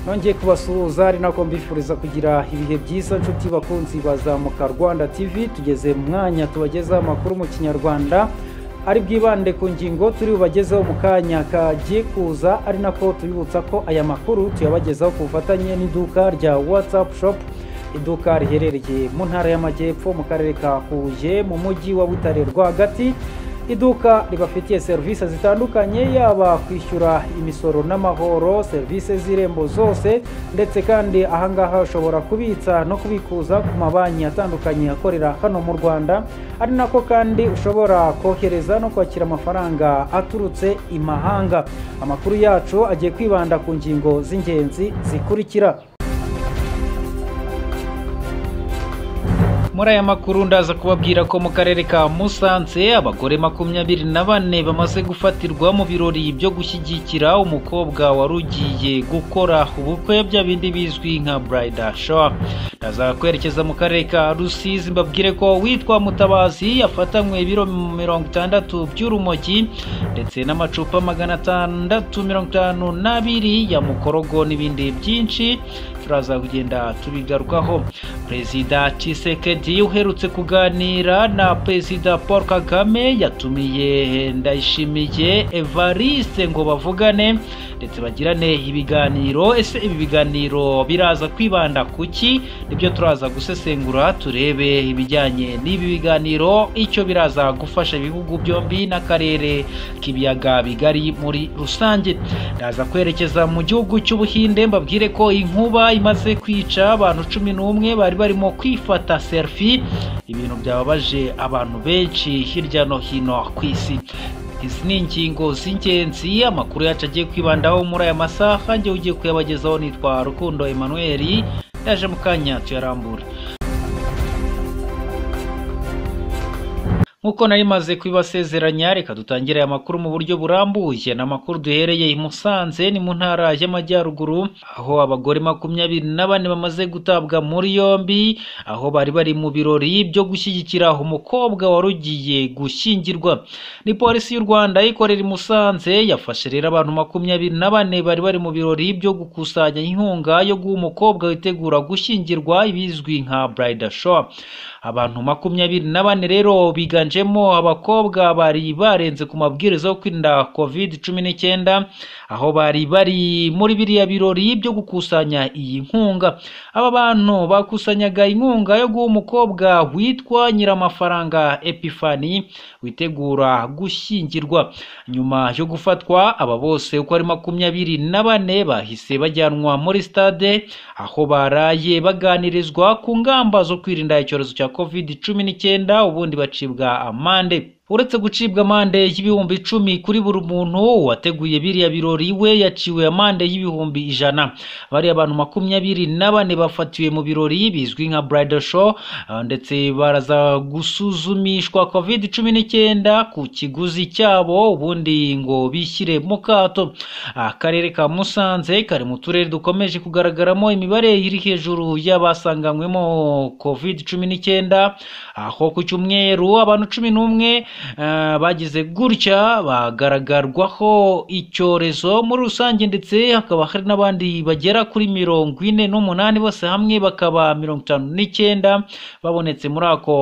nongeye kubasuhuza ari nako mbifuriza kugira ibihe byiza nshuti bakunzi bazamuka rwanda tv tugeze mu mwanya tubagezaho amakuru mu kinyarwanda ari bwibande ku ngingo turi bubagezeho mu kanya kagiye kuza ari nako tubibutsa ko aya makuru tuyabagezaho ku bufatanye n'iduka rya whatsapp shop iduka riherereye mu ntara y'amajyepfo mu karere ka huye mu mujyi wa butare rwagati iduka ribafitiye serivisi zitandukanye yaba kwishyura imisoro n'amahoro serivisi z'irembo zose ndetse kandi ahangaha ushobora kubitsa no kubikuza ku mabanki atandukanye akorera hano mu rwanda ari nako kandi ushobora kohereza no kwakira amafaranga aturutse imahanga amakuru yacu agiye kwibanda ku ngingo z'ingenzi zikurikira muri aya makuru ndaza kubabwira ko mu karere ka musanze abagore makumyabiri na bane bamaze gufatirwa mu birori byo gushyigikira umukobwa wari ugiye gukora ubukwe bya bindi bizwi nka burayida showa ndaza kwerekeza mu karere ka rusizi mbabwire ko witwa mutabazi yafatanywe ibiro mirongo itandatu by'urumogi ndetse n'amacupa magana atandatu mirongo itanu n'abiri ya mukorogo n'ibindi byinshi turaza kugenda tubigarukaho perezida cisekedi uherutse kuganira na perezida paul kagame yatumiye ndayishimiye evariste ngo bavugane ndetse bagirane ibiganiro ese ibi biganiro biraza kwibanda ku ki nibyo turaza gusesengura turebe ibijyanye n'ibi biganiro icyo biraza gufasha ibihugu byombi n'akarere k'ibiyaga bigari muri rusange ndaza kwerekeza mu gihugu cy'ubuhinde mbabwire ko inkuba imaze kwica abantu cumi n'umwe bari barimo kwifata selfie ibintu byababaje abantu benshi hirya no hino ku isi izi ni ingingo z'ingenzi amakuru yacu agiye kwibandaho muri aya masaha njye ugiye kuyabagezaho nitwa rukundo emmanuel yaje mu kanya tuyarambura nk'uko nari maze kubibasezeranya reka dutangire aya makuru mu buryo burambuye ni amakuru duhereye i musanze ni mu ntara y'amajyaruguru aho abagore makumyabiri na bane bamaze gutabwa muri yombi aho bari bari mu birori byo gushyigikira umukobwa wari ugiye gushyingirwa ni polisi y'u rwanda ikorera i musanze yafashe rero abantu makumyabiri na bane bari bari mu birori byo gukusanya inkunga yo guha umukobwa witegura gushyingirwa ibizwi nka burayida showa abantu makumyabiri na bane rero biganje higanjemo abakobwa bari barenze ku mabwiriza yo kwirinda covid cumi n'icyenda aho bari bari muri biriya birori byo gukusanya iyi nkunga aba bantu bakusanyaga inkunga yo guha umukobwa witwa nyiramafaranga epifani witegura gushyingirwa nyuma yo gufatwa aba bose uko ari makumyabiri na bane bahise bajyanwa muri stade aho baraye baganirizwa ku ngamba zo kwirinda icyorezo cya covid cumi n'icyenda ubundi bacibwa amande uretse gucibwa amande y'ibihumbi icumi kuri buri muntu wateguye biriya birori we yaciwe amande y'ibihumbi ijana bariya abantu makumyabiri na bane bafatiwe mu birori bizwi nka burayida show ndetse baraza gusuzumishwa covid cumi n'icyenda ku kiguzi cyabo ubundi ngo bishyire mu kato akarere ka musanze kari mu turere dukomeje kugaragaramo imibare iri hejuru y'abasanganywemo covid cumi n'icyenda aho ku cyumweru abantu cumi n'umwe bagize gutya bagaragarwaho icyorezo muri rusange ndetse hakaba hari n'abandi bagera kuri mirongo ine n'umunani bose hamwe bakaba mirongo itanu n'icyenda babonetse muri ako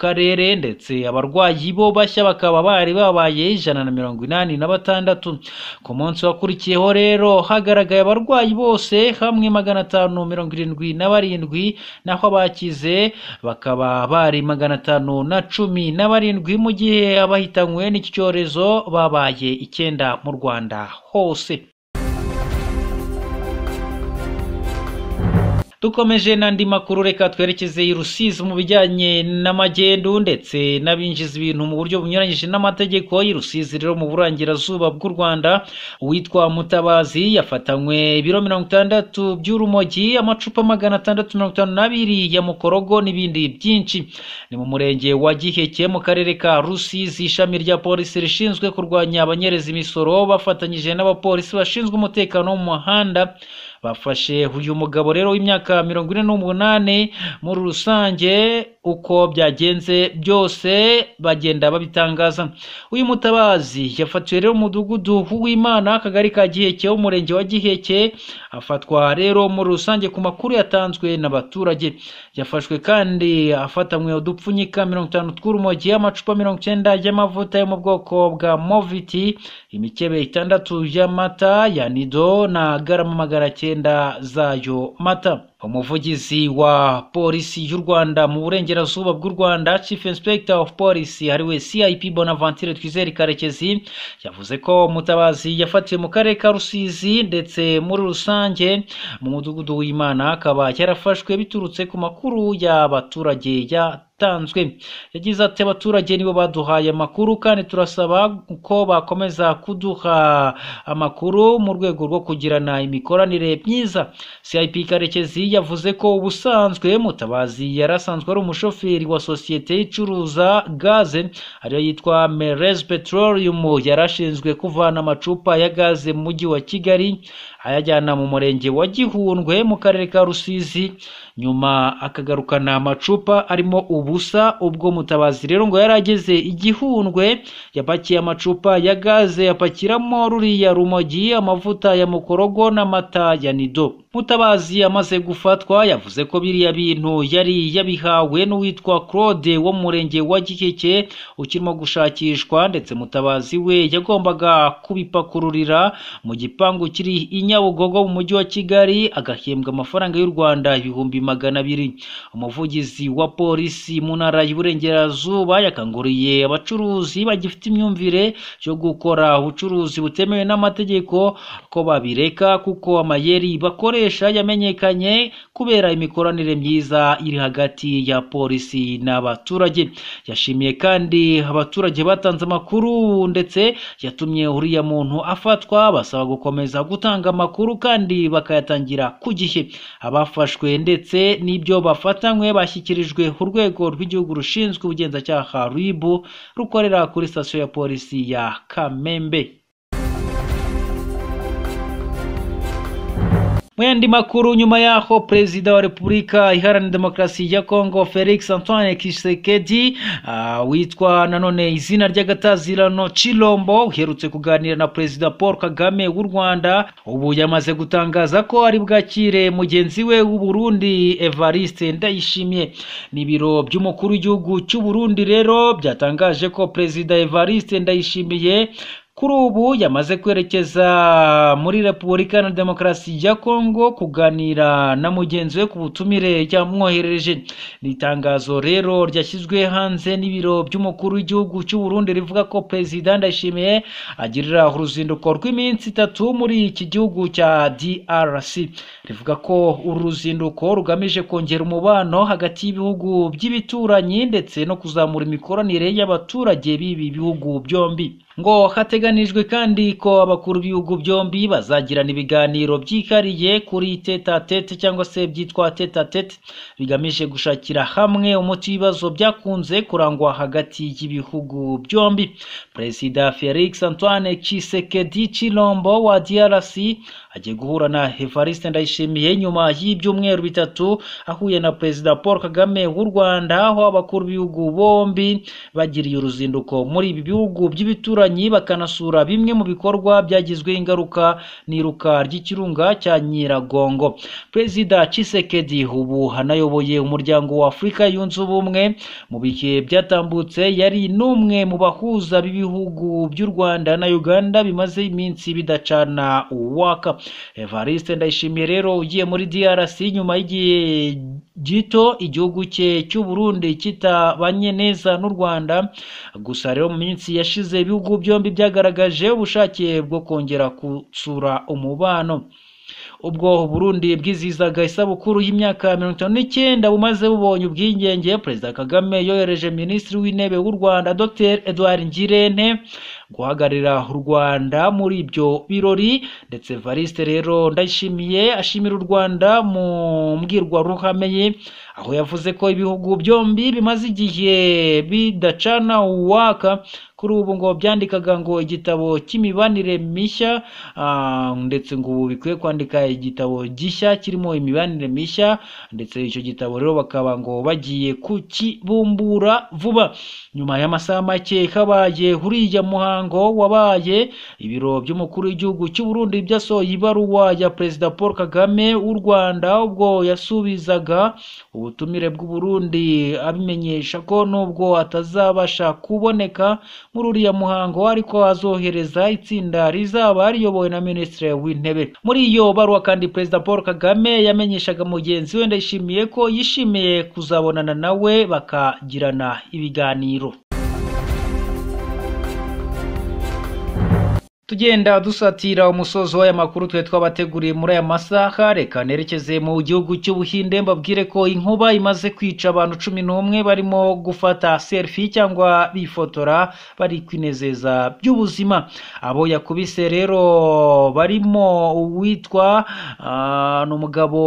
karere ndetse abarwayi bo bashya bakaba bari babaye ijana na mirongo inani na batandatu ku munsi wakurikiyeho rero hagaragaye abarwayi bose hamwe magana atanu mirongo irindwi na barindwi naho abakize bakaba bari magana atanu na cumi na barindwi mu gihe gihe abahitanywe n'iki cyorezo babaye icyenda mu rwanda hose dukomeje n'andi makuru reka twerekeze i rusizi mu bijyanye n'amagendu ndetse n'abinjiza ibintu mu buryo bunyuranyije n'amategeko i rusizi rero mu burangirazuba bw'u rwanda uwitwa mutabazi yafatanywe ibiro mirongo itandatu by'urumogi amacupa magana atandatu mirongo itanu n'abiri ya mukorogo n'ibindi byinshi ni mu murenge wa giheke mu karere ka rusizi ishami rya polisi rishinzwe kurwanya abanyereza imisoro bafatanyije n'abapolisi bashinzwe umutekano wo mu muhanda bafashe uyu mugabo rero w'imyaka mirongo ine n'umunani muri rusange uko byagenze byose bagenda babitangaza uyu mutabazi yafatiwe rero umudugudu w'imana akagari ka giheke umurenge wa giheke afatwa rero muri rusange ku makuru yatanzwe n'abaturage yafashwe kandi afatanywe udupfunyika mirongo itanu tw'urumogi amacupa mirongo icyenda y'amavuta yo mu bwoko bwa moviti imikebe itandatu y'amata ya nido na garama magana cyenda zayo mata umuvugizi wa polisi y'u rwanda mu burengerazuba bw'u rwanda chief inspector of police ariwe cip bonaventure twizere karekezi yavuze ko mutabazi yafatiwe mu karere ka rusizi ndetse muri rusange mu mudugudu w'imana akaba yarafashwe biturutse ku makuru y'abaturage yatanzwe yagize ati abaturage nibo baduhaye amakuru kandi turasaba ko bakomeza kuduha amakuru mu rwego rwo kugirana imikoranire myiza cip karekezi yavuze ko ubusanzwe mutabazi yari asanzwe ari umushoferi wa sosiyete icuruza gaze ariyo yitwa merez petroleum yari ashinzwe kuvana amacupa ya gaze mu mujyi wa kigali ayajyana mu murenge wa gihundwe mu karere ka rusizi nyuma akagarukana amacupa arimo ubusa ubwo mutabazi rero ngo yari ageze igihundwe yapakiye amacupa ya gaze yapakiramo ruriya rumogi amavuta ya mukorogo n'amata ya nido mutabazi amaze gufatwa yavuze ko biriya bintu yari yabihawe n'uwitwa claude wo mu murenge wa gikeke ukirimo gushakishwa ndetse mutabazi we yagombaga kubipakururira mu gipangu kiri i nyabugogo mu mujyi wa kigali agahembwa amafaranga y'u rwanda ibihumbi magana abiri umuvugizi wa polisi mu ntara y'uburengerazuba yakanguriye abacuruzi bagifite imyumvire yo gukora ubucuruzi butemewe n'amategeko ko babireka kuko amayeri bakoresha yamenyekanye kubera imikoranire myiza iri hagati ya polisi n'abaturage yashimiye kandi abaturage batanze amakuru ndetse yatumye uriya muntu afatwa basaba gukomeza gutanga amakuru kandi bakayatangira ku gihe abafashwe ndetse n'ibyo bafatanywe bashyikirijwe urwego rw'igihugu rushinzwe ubugenzacyaha rib rukorera kuri sitasiyo ya polisi ya kamembe mu yandi makuru nyuma y'aho perezida wa repubulika iharanira demokarasi ya kongo felix antoine kisekedi uh, witwa nanone izina ry'agatazirano chilombo uherutse kuganira na perezida paul kagame w'u rwanda ubu yamaze gutangaza ko ari bwakire mugenzi we w'uburundi evariste ndayishimiye n'ibiro by'umukuru w'igihugu cy'uburundi rero byatangaje ko perezida evariste ndayishimiye kuri ubu yamaze kwerekeza muri repubulika na demokarasi ya kongo kuganira na mugenzi we ku butumire yamwoherereje ni itangazo rero ryashyizwe hanze n'ibiro by'umukuru w'igihugu cy'u Burundi rivuga ko perezida ndayishimiye agirira uruzinduko rw'iminsi itatu muri iki gihugu cya drc rivuga ko uru ruzinduko rugamije kongera umubano hagati y'ibihugu by'ibituranyi ndetse no kuzamura imikoranire y'abaturage b'ibi bihugu byombi ngo hateganijwe kandi ko abakuru b'ibihugu byombi bazagirana ibiganiro byihariye kuri teta tete cyangwa se byitwa teta tete bigamije gushakira hamwe umuti w'ibibazo byakunze kurangwa hagati y'ibihugu byombi perezida felix antoine kisekedi chilombo wa drc agiye guhura na evariste ndayishimiye nyuma y'ibyumweru bitatu ahuye na perezida paul kagame w'u rwanda aho abakuru b'ibihugu bombi bagiriye uruzinduko muri ibi bihugu by'ibituranyi abaturanyi bakanasura bimwe mu bikorwa byagizweho ingaruka n'iruka ry'ikirunga cya nyiragongo perezida cisekedi ubu anayoboye umuryango wa afurika yunze ubumwe mu bihe byatambutse yari n'umwe mu bahuza b'ibihugu by'u rwanda na uganda bimaze iminsi bidacana uwaka evariste ndayishimiye rero ugiye muri drc nyuma y'igihe gito igihugu cye cy'u burundi kitabanye neza n'u rwanda gusa rero mu minsi yashize ibihugu byombi byagaragaje ubushake bwo kongera gusura umubano ubwo Burundi bwizihizaga isabukuru y'imyaka mirongo itanu n'icyenda bumaze bubonye ubwigenge perezida kagame yohereje minisitiri w'intebe w'u rwanda dr edouard ngirente guhagararira u Rwanda muri ibyo birori ndetse Evariste rero ndayishimiye ashimira u Rwanda mu mbwirwaruhame ye aho yavuze ko ibihugu byombi bimaze igihe bidacana uwaka kuri ubu ngo byandikaga ngo igitabo cy'imibanire mishya ah, ndetse ngo ubu bikwiye kwandika igitabo gishya kirimo imibanire mishya ndetse icyo gitabo rero bakaba ngo bagiye kukibumbura vuba nyuma y'amasaha make habaye uriya muhango wabaye ibiro by'umukuru w'igihugu cy'u Burundi byasohoye ibaruwa ya perezida Paul Kagame w'u Rwanda ubwo yasubizaga ubutumire bw'u Burundi abimenyesha ko nubwo atazabasha kuboneka muri uriya muhango ariko azohereza itsinda rizaba riyobowe na minisitiri w'intebe muri iyo baruwa kandi perezida paul kagame yamenyeshaga mugenzi we ndayishimiye ko yishimiye kuzabonana nawe bakagirana ibiganiro tugenda dusatira umusozo w'aya makuru twe twabateguriye muri aya masaha reka nerekeze mu gihugu cy'ubuhinde mbabwire ko inkuba imaze kwica abantu cumi n'umwe barimo gufata selfie cyangwa bifotora bari kwinezeza by'ubuzima abo yakubise rero barimo uwitwa ah, ni umugabo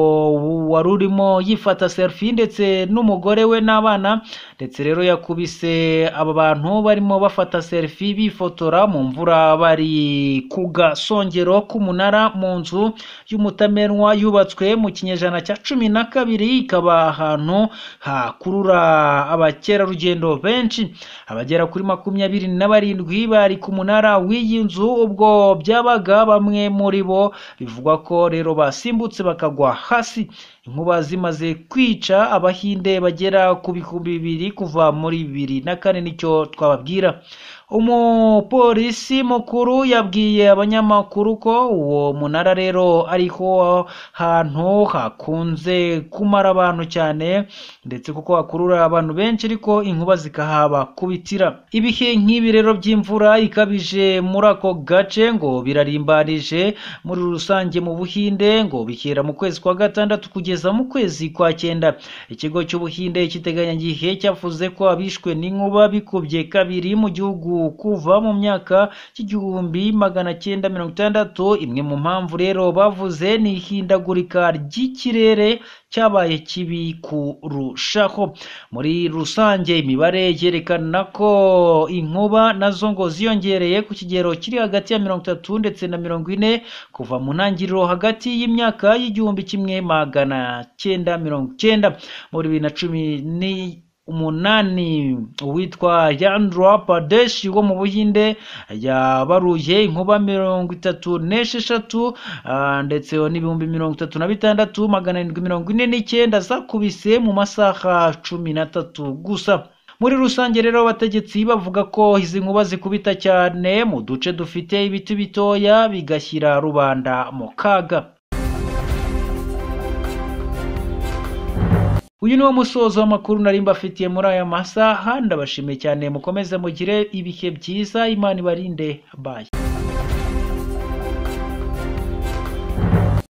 wari urimo yifata selfie ndetse n'umugore we n'abana ndetse rero yakubise aba bantu barimo bafata selfie bifotora mu mvura bari ku gasongero k'umunara mu nzu y'umutamenwa yubatswe mu kinyejana cya cumi na kabiri ikaba ahantu hakurura abakerarugendo benshi abagera kuri makumyabiri na barindwi bari ku munara w'iyi nzu ubwo byabaga bamwe muri bo bivugwa ko rero basimbutse bakagwa hasi inkuba zimaze kwica abahinde bagera ku bihumbi bibiri kuva muri bibiri na kane nicyo twababwira umupolisi mukuru yabwiye abanyamakuru ko uwo munara rero ariho hantu hakunze kumara abantu cyane ndetse kuko hakurura abantu benshi ariko inkuba zikahaba kubitira ibihe nk'ibi rero by'imvura ikabije muri ako gace ngo birarimbanije muri rusange mu buhinde ngo bikera mu kwezi kwa gatandatu kugeza mu kwezi kwa cyenda ikigo cy'ubuhinde cy'iteganyagihe cyavuze ko abishwe n'inkuba bikubye kabiri mu gihugu kuva mu myaka y'igihumbi magana cyenda mirongo itandatu imwe mu mpamvu rero bavuze ni ihindagurika ry'ikirere cyabaye kibi kurushaho muri rusange imibare yerekana ko inkuba nazo ngo ziyongereye ku kigero kiri hagati ya mirongo itatu ndetse na mirongo ine kuva mu ntangiriro hagati y'imyaka y'igihumbi kimwe magana cyenda mirongo cyenda muri bibiri na cumi ni umunani uwitwa Yandra Pradesh wo mu Buhinde yabaruye inkuba mirongo itatu n'esheshatu ah, ndetse n'ibihumbi mirongo itatu na bitandatu magana arindwi mirongo ine n'icyenda zakubise mu masaha cumi n'atatu gusa muri rusange rero abategetsi bavuga ko izi nkuba zikubita cyane mu duce dufite ibiti bitoya bigashyira rubanda mu kaga uyu ni wo musozo w'amakuru nari mbafitiye muri aya masaha ndabashimiye cyane mukomeze mugire ibihe byiza imana ibarinde baye